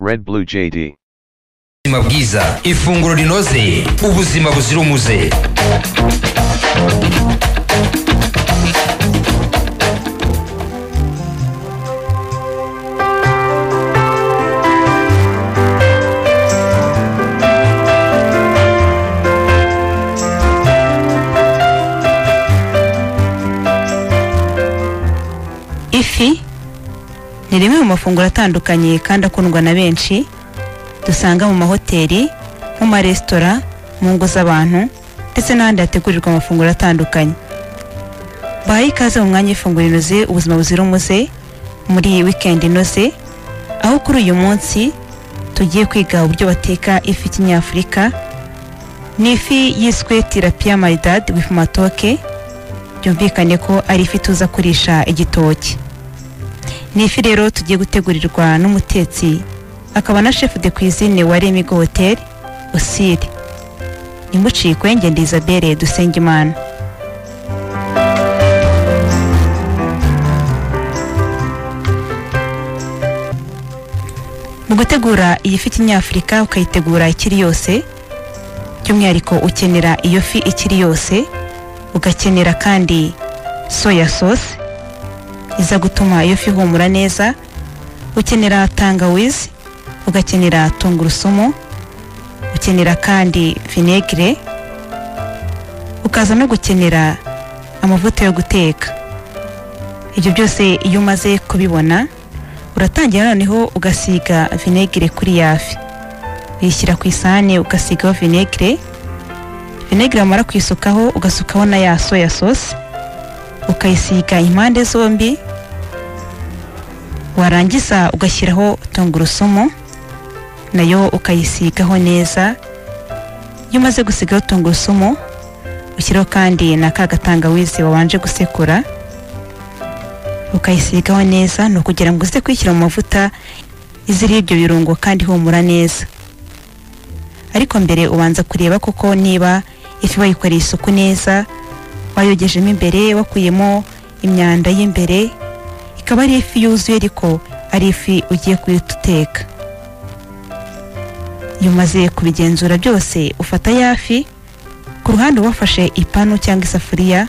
Red Blue JD. ubuzima bwiza ifunguro rinoze ubuzima buzira umuze ifi ni rimwe mu mafunguro atandukanye kandi akundwa na benshi dusanga mu mahoteli mu maresitora mu ngo z'abantu ndetse n'ahandi hategurirwa amafunguro atandukanye bahaye ikaze mu mwanya w'ifunguro inoze ubuzima buzira umuze muri iyi wikendi inoze aho kuri uyu munsi tugiye kwiga uburyo bateka ifi kinyafurika ni ifi yiswe tilapia maridad with matoke byumvikane ko ari ifi tuza kurisha igitoki ni ifi rero tugiye gutegurirwa n'umutetsi akaba na chef de cuisine wa Remigo Hotel Osiri Nimucikwe Ngende Isabelle Dusengimana mu gutegura iyi fi kinyafurika ukayitegura ikiri yose by'umwihariko ukenera iyo fi ikiri yose ugakenera kandi soya sauce iza gutuma iyo fi ihumura neza ukenera tangawizi ugakenera tungurusumu ukenera kandi vinegere ukaza no gukenera amavuta yo guteka ibyo byose iyo umaze kubibona uratangira noneho ugasiga vinegere kuri ya fi uyishyira ku isahane ugasigaho vinegere vinegere wamara kuyisukaho ugasukaho na ya soya sauce ukayisiga impande zombi warangiza ugashyiraho tungurusumu nayo ukayisigaho neza iyo umaze gusigaho tungurusumu ushyiraho kandi na ka gatangawizi wabanje gusekura ukayisigaho neza ni ukugira ngo uze kuyishyira mu mavuta iziriho ibyo birungo kandi ihumura neza ariko mbere ubanza kureba koko niba ifi bayikoreye isuku neza bayogejemo imbere wakuyemo imyanda y'imbere ikaba ari ifi yuzuye ariko ari ifi ugiye guhita uteka iyo umaze kubigenzura byose ufata ya fi ku ruhande uba wafashe ipanu cyangwa isafuriya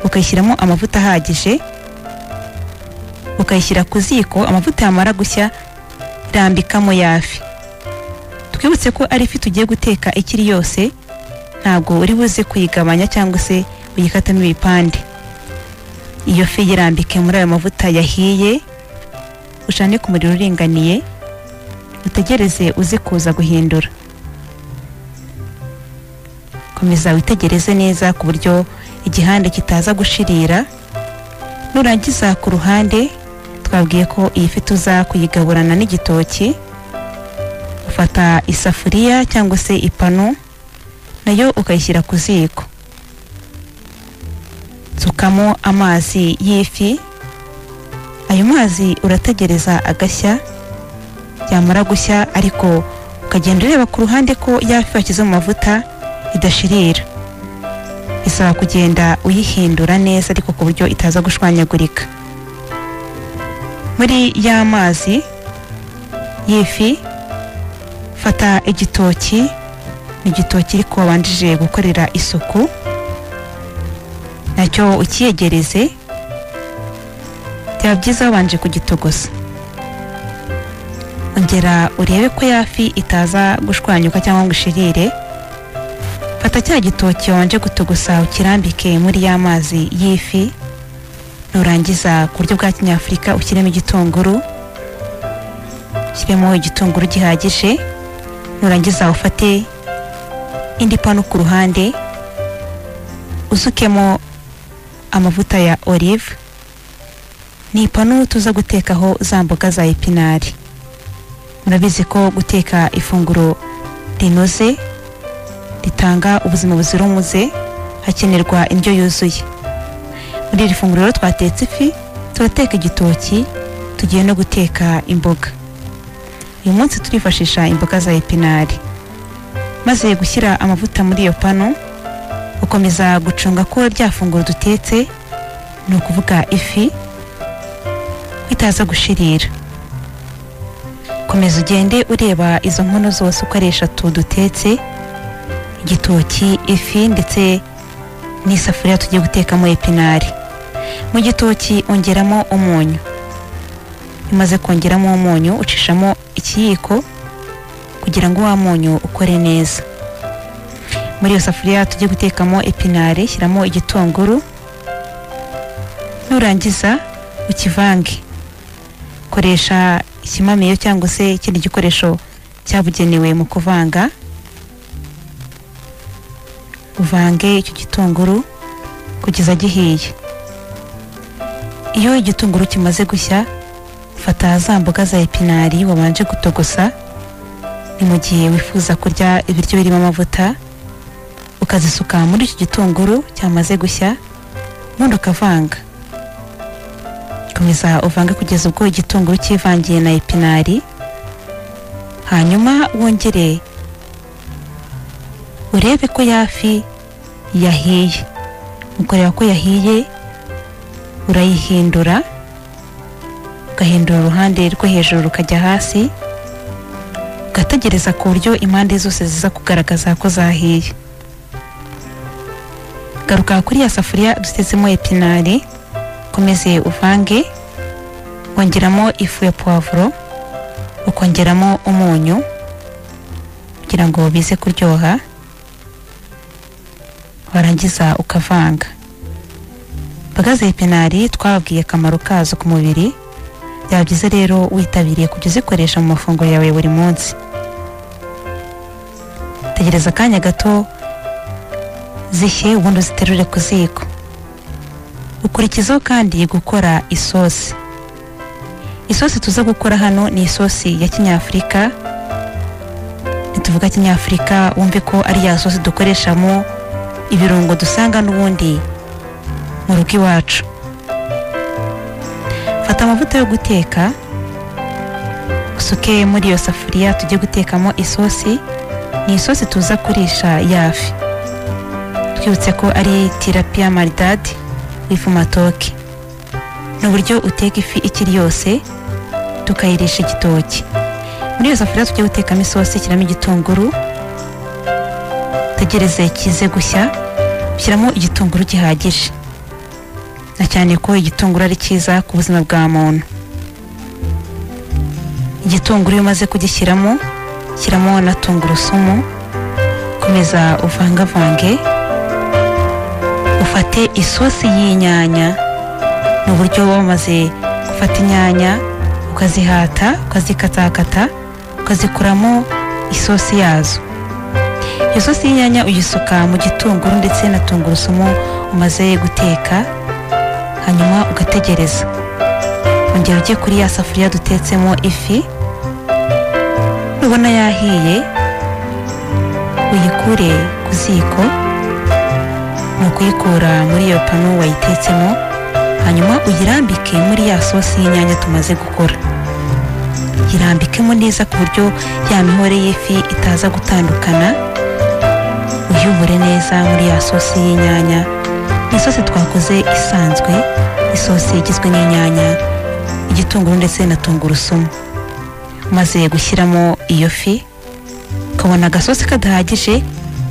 ukayishyiramo amavuta ahagije ukayishyira ku ziko amavuta yamara gushya rambikamo ya fi twibutse ko ari ifi tugiye guteka ikiri yose ntabwo uri buze kuyigabanya cyangwa se uyikatamo ibipande iyo fi yirambike muri ayo mavuta yahiye ucane ku muriro uringaniye utegereze uze kuza guhindura komeza witegereze neza ku buryo igihande kitaza gushirira nurangiza ku ruhande twabwiye ko iyi fi tuza kuyigaburana n'igitoki ufata isafuriya cyangwa se ipanu nayo ukayishyira ku ziko tsukamo amazi y'ifi ayo mazi urategereza agashya yamara gushya ariko ukagenda ureba ku ruhande ko yafi washyize mu mavuta idashirira isaba kugenda uyihindura neza ariko ku buryo itaza gushwanyagurika muri ya mazi y'ifi fata igitoki ni igitoki ariko wabanjije gukorera isuku nacyo ukiyegereze byaba byiza wabanje kugitogosa ongera urebe ko yafi itaza gushwanyuka cyangwa ngo ishirire fata cya gitoki wabanje gutogosa ukirambike muri ya mazi y'ifi nurangiza ku buryo bwa kinyafurika ushyiremo igitunguru ushyiremo igitunguru gihagije nurangiza ufate indi panu ku ruhande usukemo amavuta ya olive ni ipanu tuza gutekaho za mboga za epinari murabizi ko guteka ifunguro rinoze ritanga ubuzima buzira umuze hakenerwa indyo yuzuye muri iri funguro rero twatetse ifi turateka igitoki tugiye no guteka imboga uyu munsi turifashisha imboga za epinari maze gushyira amavuta muri iyo panu ukomeza gucunga ko rya funguro dutetse ni ukuvuga ifi ko itaza gushirira ko komeza ugende ureba izo nkono zose uko ari eshatu dutetse igitoki ifi ndetse n'isafuriya tugiye gutekamo epinari mu gitoki ongeramo umunyu umaze kongeramo umunyu ucishamo ikiyiko kugira ngo wa munyu ukore neza muri iyo safuriya tujye gutekamo epinari shyiramo igitunguru nurangiza ukivange koresha ikimamiyo cyangwa se ikindi gikoresho cyabugenewe mu kuvanga uvange icyo gitunguru kugeza gihiye iyo igitunguru kimaze gushya fata za mboga za epinari wabanje gutogosa ni mu gihe wifuza kurya ibiryo birimo amavuta ukazisuka muri icyo gitunguru cyamaze gushya ubundi ukavanga komeza uvange kugeza ubwo igitunguru cyivangiye na epinari hanyuma wongere urebe ko yafi yahiye ukareba ko yahiye urayihindura ugahindura uruhande rwo hejuru rukajya hasi ugategereza ku buryo impande zose ziza kugaragaza ko zahiye garuka kuri ya safuriya dutetsemo epinari ukomeze uvange wongeramo ifu ya puwavuro ukongeramo umunyu kugira ngo bize kuryoha warangiza ukavanga imboga za epinari twababwiye akamaro kazo ku mubiri byaba byiza rero witabiriye kujya uzikoresha mu mafunguro yawe buri munsi tegereza akanya gato zishye ubundi uziterure ku ziko ukurikizaho kandi gukora isosi isosi tuza gukora hano ni isosi ya kinyafurika nituvuga kinyafurika wumve ko ari ya sosi dukoreshamo ibirungo dusanga n'ubundi mu rugo iwacu fata amavuta yo guteka usuke muri iyo safuriya tujye gutekamo isosi ni isosi tuza kurisha yafi twibutse ko ari tirapiya maridadi w'ifu matoke ni uburyo uteka ifi ikiri yose tukayirisha igitoki muri iyo safuriya tujya gutekamo isosi shyiramo igitunguru tegereze kize gushya ushyiramo igitunguru gihagije na cyane ko igitunguru ari cyiza ku buzima bwa muntu igitunguru iyo umaze kugishyiramo shyiramo na tungurusumu komeza uvangavange ufate isosi y'inyanya ni uburyo uba wamaze gufata inyanya ukazihata ukazikatakata ukazikuramo isosi yazo iyo sosi y'inyanya uyisuka mu gitunguru ndetse na tungurusumu umaze guteka hanyuma ugategereza ongera ujye kuri ya safuriya dutetsemo ifi nubona yahiye uyikure ku ziko ni ukuyikura muri iyo pano wayitetsemo hanyuma uyirambike muri ya sosi y'inyanya tumaze gukora yirambikemo neza ku buryo ya mihore y'ifi itaza gutandukana uyubure neza muri ya sosi y'inyanya ni isosi twakoze isanzwe isosi igizwe n'inyanya igitunguru ndetse na tungurusumu maze gushyiramo iyo fi ukabona agasosi kadahagije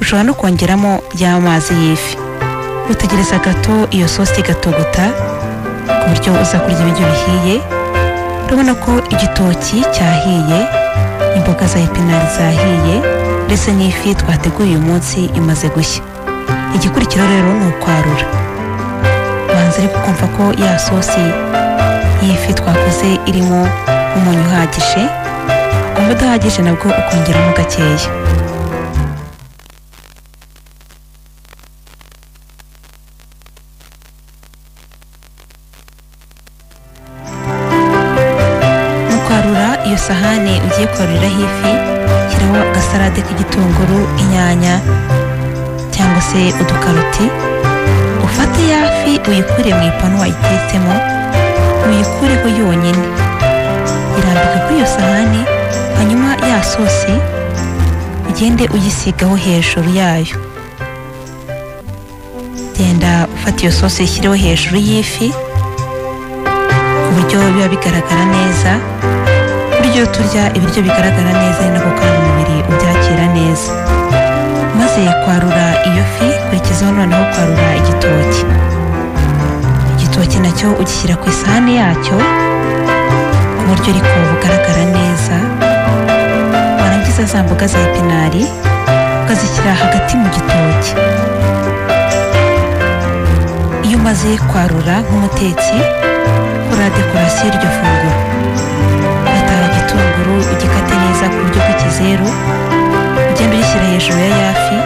ushobora no kongeramo y'amazi y'ifi utegereza gato iyo sosi igatogota ku buryo uza kurya ibiryo bihiye urabona ko igitoki cyahiye imboga za epinari zahiye ndetse n'ifi twateguye uyu munsi imaze gushya igikurikira rero ni ukwarura banza ariko kumva ko ya sosi y'ifi twakoze irimo umunyu uhagije ukumva udahagije nabwo ukongeramo gakeya mu kwarura iyo sahane ugiye kwaruriraho ifi shyiraho agasarade k'igitunguru inyanya cyangwa se udukaroti ufate ya fi uyikure mu ipanu wayitetsemo uyikureho yonyine irambika kuri iyo sahani hanyuma ya sosi ugende uyisigaho hejuru yayo genda ufata iyo sosi uyishyireho hejuru y'ifi ku buryo biba bigaragara neza ku buryo buryo turya ibiryo bigaragara neza ari nako kandi umubiri ubyakira neza maze kwarura iyo fi kurikizaho noneho kwarura igitoki igitoki nacyo ugishyira ku isahani yacyo ku buryo ariko bugaragara neza warangiza za mboga za pinari ukazishyira hagati mu gitoki iyo umaze kwarura nk'umutetsi ukora dekorasiyo y'iryo funguro fata igitunguru ugikate neza ku buryo bw'ikizeru ugenda ugishyira hejuru ya yafi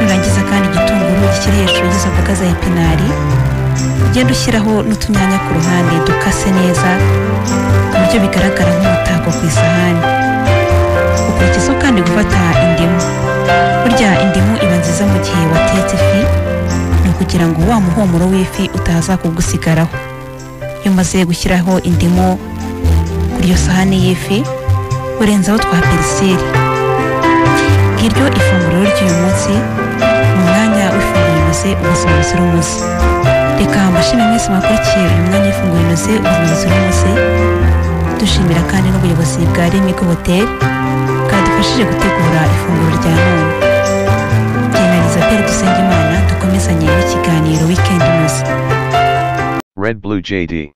nurangiza kandi igitunguru ugishyire hejuru y'izo mboga za epinari ugenda ushyiraho n'utunyanya ku ruhande dukase neza ku buryo bigaragara nk'umutako ku isahani ukurikizaho kandi gufata indimu burya indimu iba nziza mu gihe watetse ifi ni ukugira ngo wa muhumuro w'ifi utaza kugusigaraho iyo umaze gushyiraho indimu kuri iyo sahani y'ifi urenzaho twa perisire ngiryo ifunguro ry'uyu munsi ni umwanya w'ifunguro inoze ubuzima buzira umuze reka mbashime mwese mwakurikiye uyu mwanya w'ifunguro inoze ubuzima buzira umuze dushimira kandi n'ubuyobozi bwa remigo hoteli bwadufashije gutegura ifunguro rya none byemereza peri dusenge imana dukomezanye n'ikiganiro wikendi inoze Red Blue JD.